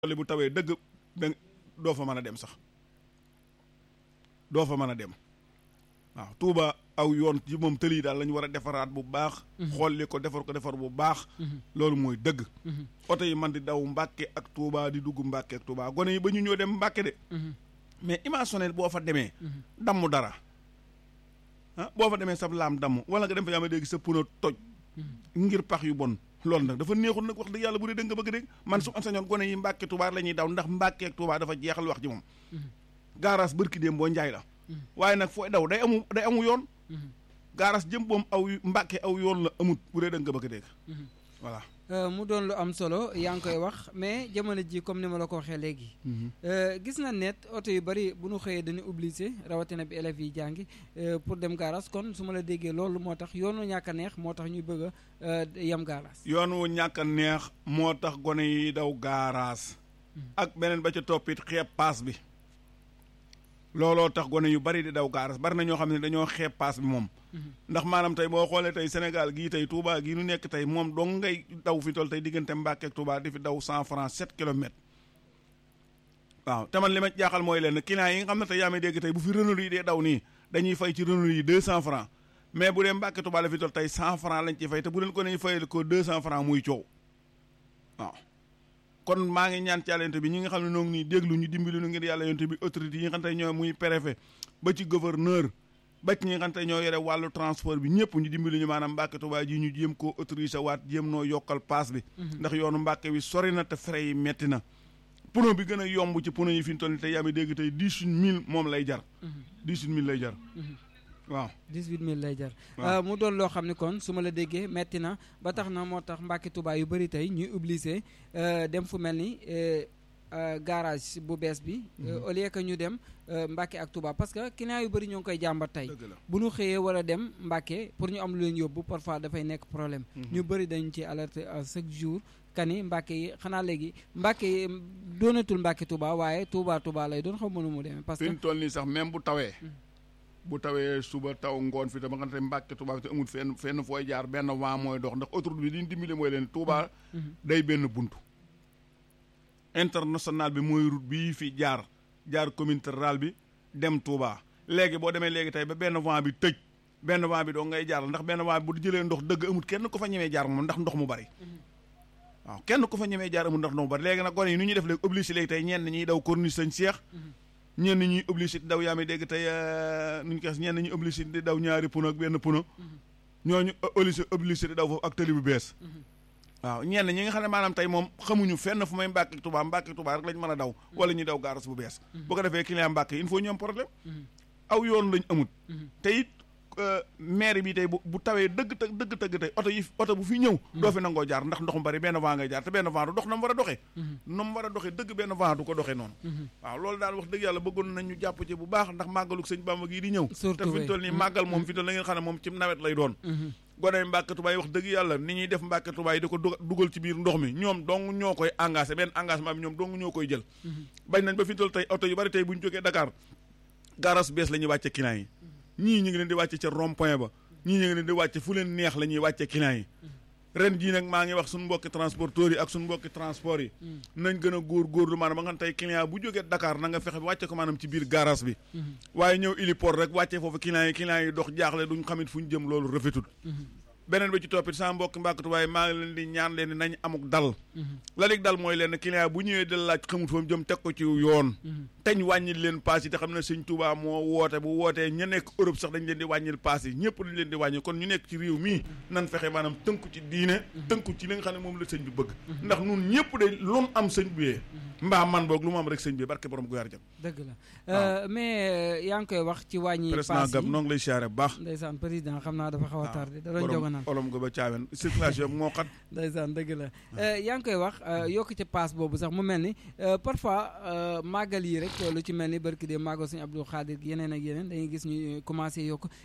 li bu tawee dëgg da doo fa mën a dem sax doo fa mën a dem waaw Touba aw yoon ci moom tëli yi daal la ñu war a defaraat bu baax. xolli ko defar ko defar bu baax. loolu mooy dëgg. oto yi man di daw Mbàkke ak Touba di dugg Mbàkke ak Touba gone yi ba ñu ñëw dem Mbàkke de. mais imaginer boo fa demee. damm dara ah boo fa demee sab laam damm wala nga dem fa yaa ma dégg sa pneu toj. ngir pax yu bon. loolu nag dafa neexul nag wax dëgg yàlla bu dee dëgg nga bëgg dégg man su am sañoon gone yi Mbàkke Touba la ñuy daw ndax Mbàkke ak Touba dafa jeexal wax ji moom. gaaraas bërki déem boo njaay la. waaye nag fooy daw day amu day amu yoon. gaaras jëm boom aw Mbàkke aw yoon la amut bu dee dëgg nga bëgg dégg. voilà. mu doon lu am solo yaa ngi koy wax mais jamono ji comme ni ma la ko waxee léegi. gis na net oto yu bari bu ñu xëyee dañuy obligé rawatina bi élèves yi jàngi pour dem gaaraas kon su ma la déggee loolu moo tax yoonu ñàkk a neex moo tax ñuy bëgg a yem gaaraas. yoon wu ñàkk a neex moo tax gone yi daw gaaraas. ak beneen ba ca toppit xeeb paas bi. looloo tax gone yu bari di daw gaaraas bari na ñoo xam ne dañoo xeeb paas bi moom. ndax maanaam tey boo xoolee tey Sénégal gii tey Touba gii nu nekk tey moom dong ngay daw fi toll tey diggante Mbàkke ak Touba di fi daw cent francs sept kilomètres. waaw te man li ma jaaxal mooy leen client yi nga xam ne tey yaa may dégg tey bu fi Renault yi dee daw nii dañuy fay ci Renault yi deux cent francs mais bu dee Mbàkke Touba la fi toll tey cent francs lañ ci fay te bu leen ko ne fayal ko deux cent francs muy coow waaw. kon maa ngi ñaan ci yàlla bi ñi nga xam ne noo ngi nii déglu ñu dimbali nu ngir yàlla yonte bi autorité yi nga xam ne ñoo muy préfet ba ci gouverneur ba ci ñi nga xam ne ñoo yore wàllu transport bi ñëpp ñu dimbali ñu maanaam Mbàkke Tuubaa ji ñu jéem koo autorisé waat jéem noo yokkal paas bi ndax yoonu Mbàkke wi sori na te frais yi metti na pono bi gën a yomb ci pono yi fi ñu toll nii tey yaa ngi dégg tey dix-huit mille moom lay jar dix-huit mille lay jar waaw dix-huit mille lay jar mu doon loo xam ne kon su ma la déggee metti na ba tax na moo tax Mbàkke Tuubaa yu bëri tey ñuy obligé dem fu mel ni garage bu bees bi au lieu que ñu dem Mbàkke ak Touba parce que client yu bëri ñoo ngi koy jàmbat tey bu ñu xëyee war a dem Mbàkke pour ñu am lu leen yóbbu parfois dafay nekk problème ñu bëri dañu ci alerter à chaque jour kani Mbàkke yi xanaa léegi Mbàkke yi doonatul Mbàkke Touba waaye Touba Touba lay doon xaw ma nu mu demee parce que fi ñu toll nii sax même bu tawee bu tawee suba taw ngoon fi tam nga xam ne Mbàkke Touba fi te amul fenn fenn fooy jaar benn vent mooy dox ndax autoroute bi li ñu dimbali mooy leen Touba day benn buntu international bi mooy route bii fi jaar jaar commune rurale bi dem Touba léegi boo demee léegi tey ba benn vent bi tëj benn vent bi doo ngay jaar ndax benn vent bi bu jëlee ndox dëgg amut kenn ko fa ñemee jaar moom ndax ndox mu bari waaw kenn ko fa ñemee jaar amut ndax ndox mu bari léegi nag gone yi nu ñuy def léegi obligé léegi tey ñenn ñuy daw corniche sañ seex ñenn ñuy obligé di daw yaa mi dégg tey nu ñu koy ñenn ñuy obligé di daw ñaari puno ak benn puno ñooñu obligé obligé di daw foofu ak tëli bu bees waaw ñenn ñi nga xam ne maanaam tey moom xamuñu fenn fu may Mbàkke Touba Mbàkke Touba rek lañ mën a daw wala ñuy daw gaaras bu bees bu ko defee client Mbàkke il faut ñu am problème aw yoon lañ amut te it maire bi tey bu bu tawee dëgg të dëgg tëgg tey oto yi oto bu fi ñëw doo fi nangoo jaar ndax ndox mu bari benn vent ngay jaar te benn vent du dox na mu war a doxee na mu war a doxee dëgg benn vent du ko doxee noonu waaw loolu daal wax dëgg yàlla bëggoon nañ ñu jàpp ci bu baax ndax màggaluk sëñ Bamba gii di ñëw te fi ñu toll nii màggal moom fi ñu toll la ngeen xam ne moom ci nawet lay doon gone Mbàkke Tubaay wax dëgg yàlla ni ñuy def Mbàkke Tubaay di ko dugal ci biir ndox mi ñoom dong ñoo koy engagé benn engagement bi ñoom dong ñoo koy jël bañ nañ ba fi ñu toll tey oto yu bari tey bu ñu jógee Dakar garas bees la ñuy wàcce client yi ñii ñu ngi leen di wàcce ca rond point ba ñii ñu ngi leen di wàcce fu leen neex la ñuy wàcce client yi ren jii nag maa ngi wax suñu mbokki transporteurs yi ak suñu mbokki transport yi nañ gën a góor góorlu maanaam ba nga xam tey client bu jógee Dakar na nga fexe bi wàcce ko maanaam ci biir garage bi waaye ñëw héliport rek wàcce foofu client yi client yi dox jaaxle duñ xamit fu ñu jëm loolu rafetul beneen bi ci toppit sama mbokki mbàkkatu waaye maa ngi leen di ñaan leen di nañ amuk dal la lig dal mooy leen client bu ñëwee dal laaj xamut fa mu jëm teg ko ci yoon teñ wàññil leen paas yi te xam ne sëñ Touba moo woote bu wootee ña nekk Europe sax dañ leen di wàññil paas yi ñëpp dañ leen di wàññil kon ñu nekk ci réew mii nan fexe maanaam tënku ci diine tënku ci li nga xam ne moom la sëñ bi bëgg ndax nun ñëpp de lu am sëñ bi mbaa man boog lu mu am rek sëñ bi barke borom gu yaar jëm dëgg la mais yaa ngi koy wax ci wàññi président Gab noo ngi lay siyaare bu baax ndeysaan président xam naa dafa xaw a tardé da doon joganaan olom go ba caawen circulation moo xat ndeysaan dëgg la yaa ngi koy wax yokk ci paas boobu sax mu mel ni parfois màggal yi rek lu ci mel ni barki de màggal suñu Abdou Khadir yeneen ak yeneen dañuy gis ñu commencé yokk